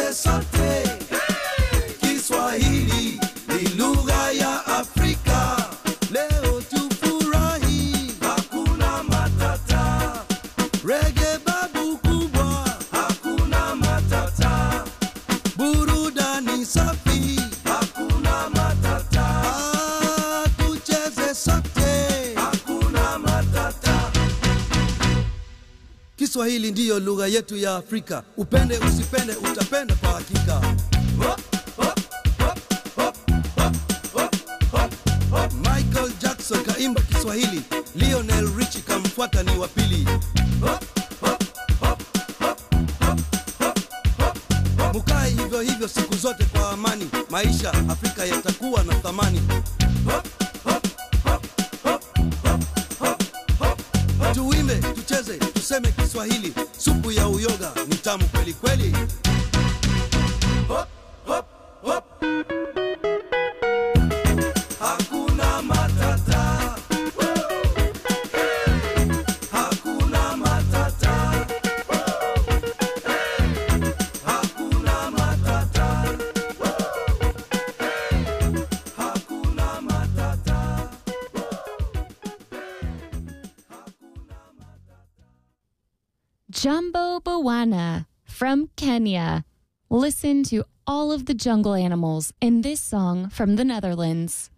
tucheze sote. Kiswahili ni lugha ya Afrika. Leo tufurahi, hakuna matata. Rege babu kubwa, hakuna matata. Burudani safi, hakuna matata. Ah, tucheze sote, hakuna matata. Kiswahili ndiyo lugha yetu ya Afrika. Upende usipende, utapenda kwa hakika. Hop, hop, hop, hop, hop, hop, hop, hop. Michael Jackson kaimba Kiswahili, Lionel Richie kamfuata ni wa pili. Hop, hop, hop, hop, hop, hop, hop. Mukae hivyo hivyo siku zote kwa amani, maisha Afrika yatakuwa na thamani. Hop, hop, hop, hop, hop, hop, hop. Tuimbe, tucheze, tuseme Kiswahili, supu ya uyoga ni tamu kweli kweli. Hop, hop, hop. Hakuna matata. Hakuna matata. Hakuna matata. Hakuna matata. Jumbo Bawana from Kenya. Listen to all of the jungle animals in this song from the Netherlands.